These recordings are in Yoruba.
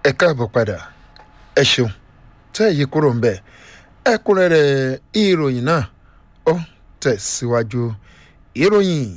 ẹ káàbọ̀ padà ẹ ṣeun tẹ́ ẹ yí kúrò ń bẹ̀ ẹ̀kúnrẹ́rẹ́ ìròyìn náà ó tẹ̀síwájú ìròyìn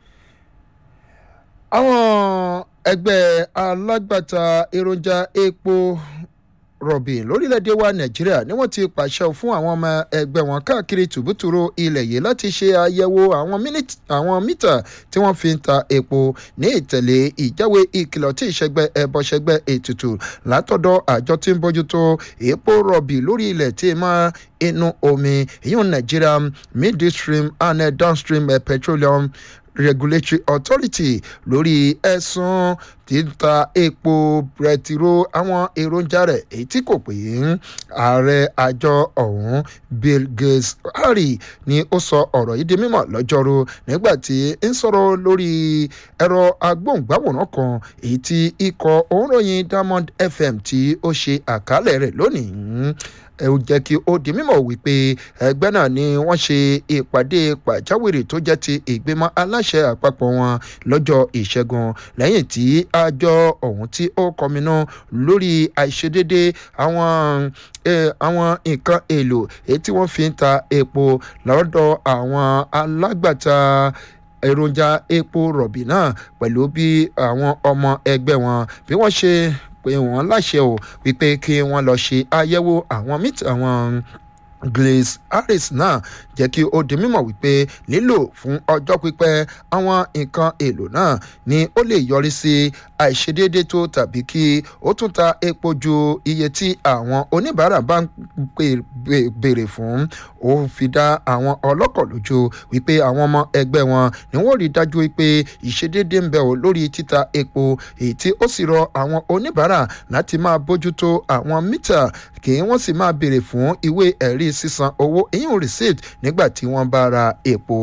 àwọn ẹgbẹ́ alágbàtà èròjà epo rọ̀bì lórílẹ̀‐èdè wa nàìjíríà ni wọ́n ti pàṣẹ fún àwọn ọmọ ẹgbẹ́ wọn káàkiri tùbútùrú ilẹ̀ yìí láti ṣe àyẹ̀wò àwọn mítà tí wọ́n fi ń ta epo ní ìtẹ̀lé ìjáwé ìkìlọ̀ tí ìṣẹ́gbẹ́ ẹbọṣẹ́gbẹ́ ètùtù látọ̀dọ̀ àjọ tí ń bójútó epo rọ̀bì lórí ilẹ̀ tí máa inú omi ìyún nàìjíríà midstream and downstream petroleum regulatory authority lórí ẹ̀sùn títa epo bẹtiró àwọn èròjà rẹ̀ èyí tí kò pé ààrẹ àjọ ọ̀hún bill gates harry ni ó sọ ọ̀rọ̀ yìí di mímọ̀ lọ́jọ́rú nígbà tí ń sọ̀rọ̀ lórí ẹ̀rọ agbóhùngbáwòrán kan èyí tí ikọ̀ òǹròyìn diamond fm tí ó ṣe àkálẹ̀ rẹ̀ lónìí ẹ ó jẹ́ kí ó di mímọ̀ wípé ẹgbẹ́ náà ni wọ́n ṣe ìpàdé pàjáwìrì tó jẹ́ ti ìgbìmọ̀ aláṣẹ àpapọ̀ wọn lọ́jọ́ ìṣẹ́gun lẹ́yìn tí àjọ ọ̀hún tí ó kọminú lórí àìṣedédé àwọn àwọn nǹkan èlò èyí tí wọ́n fi ń ta epo lọ́dọ̀ àwọn alágbàtà èròjà epo rọ̀bì náà pẹ̀lú bí àwọn ọmọ ẹgbẹ́ wọn bí wọ́n ṣe pé wọ́n láṣẹ o wípé kí wọ́n lọ ṣe àyẹ̀wò àwọn mítà àwọn glaze harris náà jẹ́ kí ó di mímọ̀ wípé lílò fún ọjọ́ pípẹ́ àwọn nǹkan èlò náà ni ó lè yọrí sí àìṣedéédé tó tàbí kí ó tún ta epo ju iye tí àwọn oníbàárà bá ń béèrè fún ó fi dá àwọn ọlọ́kọ̀ lójú wípé àwọn ọmọ ẹgbẹ́ wọn ni wọ́n rí dájú wípé ìṣedéédé ń bẹ ò lórí títa epo èyí tí ó sì rọ àwọn oníbàárà láti máa bójútó àwọn mítà kí wọ́n sì máa béèrè fún ìwé ẹ̀rí sísan owó ìyún receipt nígbà tí wọ́n bá ra epo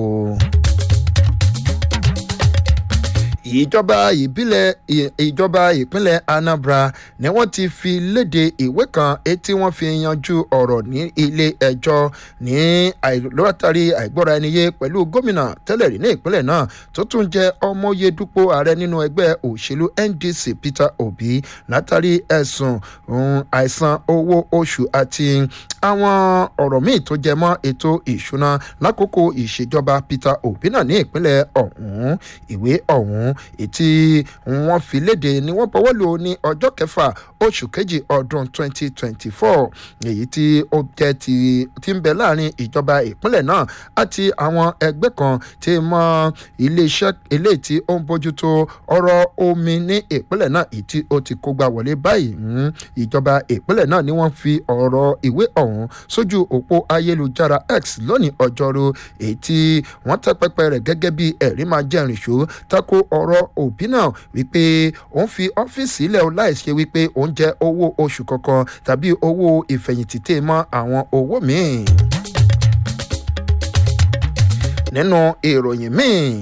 ìjọba ìbílẹ̀ ìjọba ìpínlẹ̀ anambra ni wọ́n ti fi léde ìwé kan etí wọ́n fi yanjú ọ̀rọ̀ ní ilé ẹjọ́ ní látàrí àìgbọ́ra ẹni yé pẹ̀lú gómìnà tẹ́lẹ̀ rí ní ìpínlẹ̀ náà tó tún jẹ́ ọmọye dúpọ̀ ààrẹ nínú ẹgbẹ́ òṣèlú ndc peter obi látàrí ẹ̀sùn àìsan owó oṣù àti àwọn ọ̀rọ̀ míì tó jẹ mọ́ ètò ìṣúná lákòókò ìṣèjọba peter obi náà ní ìpínlẹ̀ ọ̀hún ìwé ọ̀hún ètí wọ́n fi léde ni wọ́n bọ́wọ́ lò ní ọjọ́ kẹfà oṣù kejì ọdún 2024 èyí tí ó jẹ́ ti ti ń bẹ láàrin ìjọba ìpínlẹ̀ náà àti àwọn ẹgbẹ́ kan tí mọ iléeṣẹ́ eléyìí tí ó ń bójútó ọ̀rọ̀ omi ní ìpínlẹ̀ náà èyí tí ó ti kó gbà wọlé báyìí ìjọba ìpínlẹ̀ náà ni wọ́n fi ọ̀rọ̀ ìwé ọ̀hún sójú òpó ayélujára x lónìí ọjọ́rú èyí tí wọ́n tẹ́ pẹpẹ rẹ̀ gẹ́gẹ́ bí ẹ̀rí máa jẹ́rìí ṣó tako ọ̀rọ̀ òbí náà wípé òun fi ọ́fíìsì ilẹ̀ o láìṣe wípé òun jẹ́ owó oṣù kankan tàbí owó ìfẹ̀yìntì tè mọ́ àwọn owó míì. nínú ìròyìn míì